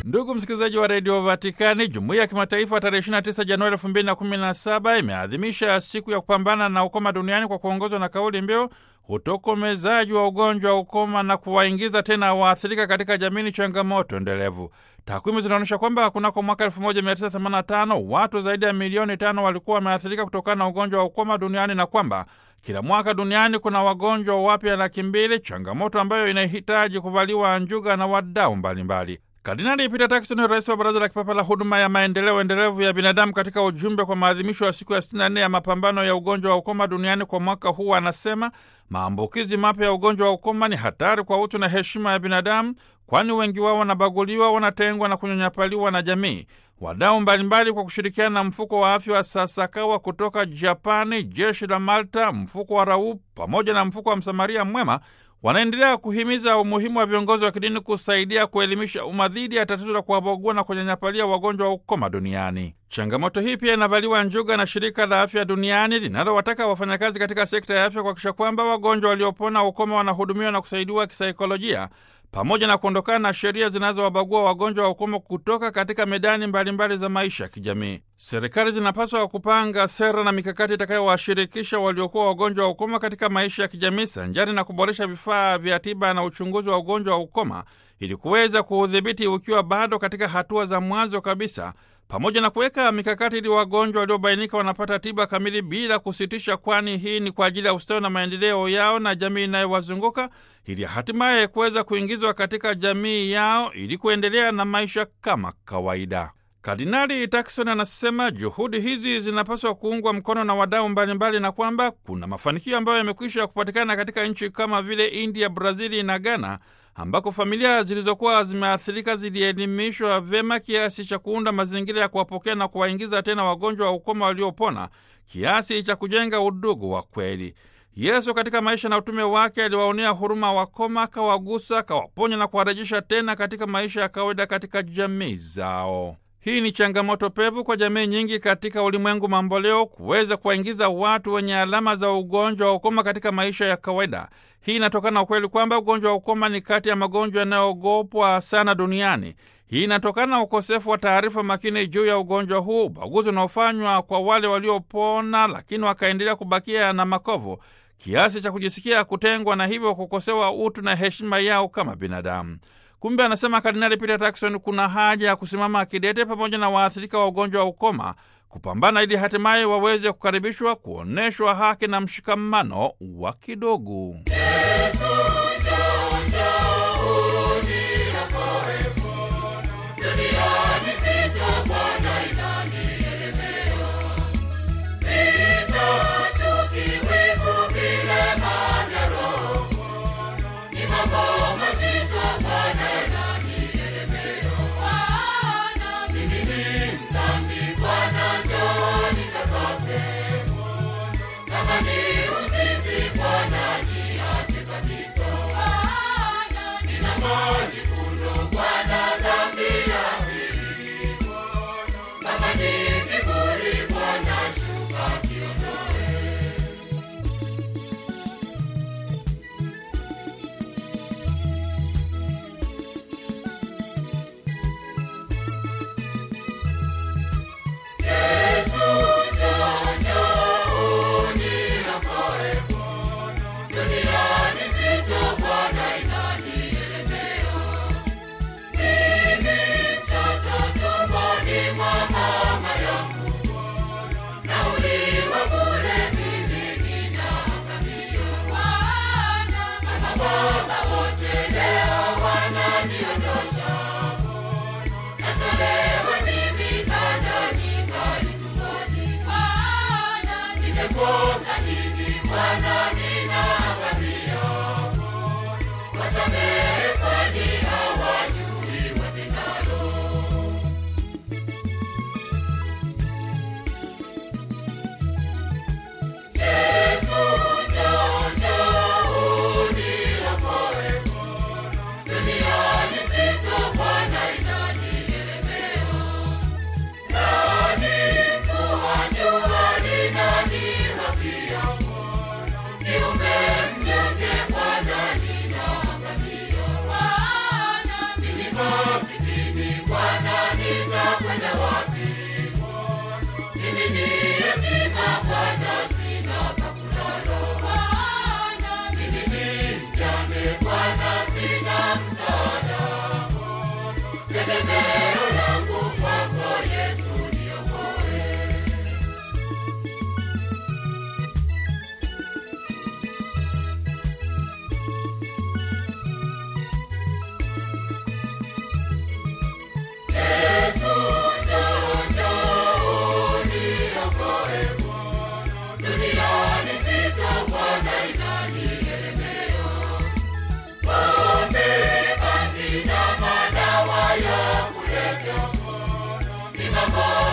Ndugu msikilizaji wa redio Vatikani, jumuiya ya kimataifa tarehe 29 Januari 2017 imeadhimisha siku ya kupambana na ukoma duniani kwa kuongozwa na kauli mbiu utokomezaji wa ugonjwa wa ukoma na kuwaingiza tena waathirika katika jamii ni changamoto endelevu. Takwimu zinaonyesha kwamba kunako mwaka 1985 watu zaidi ya milioni tano walikuwa wameathirika kutokana na ugonjwa wa ukoma duniani na kwamba kila mwaka duniani kuna wagonjwa wapya laki mbili, changamoto ambayo inahitaji kuvaliwa njuga na wadau mbalimbali. Kardinali Peter Turkson, rais wa Baraza la Kipapa la Huduma ya Maendeleo Endelevu ya Binadamu, katika ujumbe kwa maadhimisho ya siku ya 64 ya mapambano ya ugonjwa wa ukoma duniani kwa mwaka huu, anasema maambukizi mapya ya ugonjwa wa ukoma ni hatari kwa utu na heshima ya binadamu, kwani wengi wao wanabaguliwa, wanatengwa na kunyanyapaliwa na jamii. Wadau mbalimbali kwa kushirikiana na mfuko wa afya wa Sasakawa kutoka Japani, jeshi la Malta, mfuko wa Rau pamoja na mfuko wa Msamaria Mwema wanaendelea kuhimiza umuhimu wa viongozi wa kidini kusaidia kuelimisha umma dhidi ya tatizo la kuwabagua na kunyanyapalia wagonjwa wa ukoma duniani. Changamoto hii pia inavaliwa njuga na shirika la afya duniani linalowataka wafanyakazi katika sekta ya afya kuhakikisha kwamba wagonjwa waliopona ukoma wanahudumiwa na kusaidiwa kisaikolojia pamoja na kuondokana na sheria zinazowabagua wagonjwa wa ukoma kutoka katika medani mbalimbali mbali za maisha ya kijamii. Serikali zinapaswa kupanga sera na mikakati itakayowashirikisha waliokuwa wagonjwa wa ukoma katika maisha ya kijamii, sanjari na kuboresha vifaa vya tiba na uchunguzi wa ugonjwa wa ukoma ili kuweza kuudhibiti ukiwa bado katika hatua za mwanzo kabisa, pamoja na kuweka mikakati ili wagonjwa waliobainika wanapata tiba kamili bila kusitisha, kwani hii ni kwa ajili ya ustawi na maendeleo yao na jamii inayowazunguka ili hatimaye kuweza kuingizwa katika jamii yao ili kuendelea na maisha kama kawaida. Kardinali Turkson anasema juhudi hizi zinapaswa kuungwa mkono na wadau mbalimbali na kwamba kuna mafanikio ambayo yamekwisha kupatikana katika nchi kama vile India, Brazili na Ghana ambako familia zilizokuwa zimeathirika zilielimishwa vyema kiasi cha kuunda mazingira ya kuwapokea na kuwaingiza tena wagonjwa wa ukoma waliopona kiasi cha kujenga udugu wa kweli. Yesu katika maisha na utume wake aliwaonea huruma wakoma, akawagusa, akawaponya na kuwarejesha tena katika maisha ya kawaida katika jamii zao. Hii ni changamoto pevu kwa jamii nyingi katika ulimwengu mamboleo kuweza kuwaingiza watu wenye alama za ugonjwa wa ukoma katika maisha ya kawaida. Hii inatokana na ukweli kwamba ugonjwa wa ukoma ni kati ya magonjwa yanayoogopwa sana duniani. Hii inatokana na ukosefu wa taarifa makini juu ya ugonjwa huu, ubaguzi unaofanywa kwa wale waliopona lakini wakaendelea kubakia na makovu kiasi cha kujisikia kutengwa na hivyo kukosewa utu na heshima yao kama binadamu. Kumbe, anasema Kardinali Peter Turkson, kuna haja ya kusimama kidete pamoja na waathirika wa ugonjwa wa ukoma kupambana ili hatimaye waweze kukaribishwa, kuonyeshwa haki na mshikamano wa kidogo. ni mambo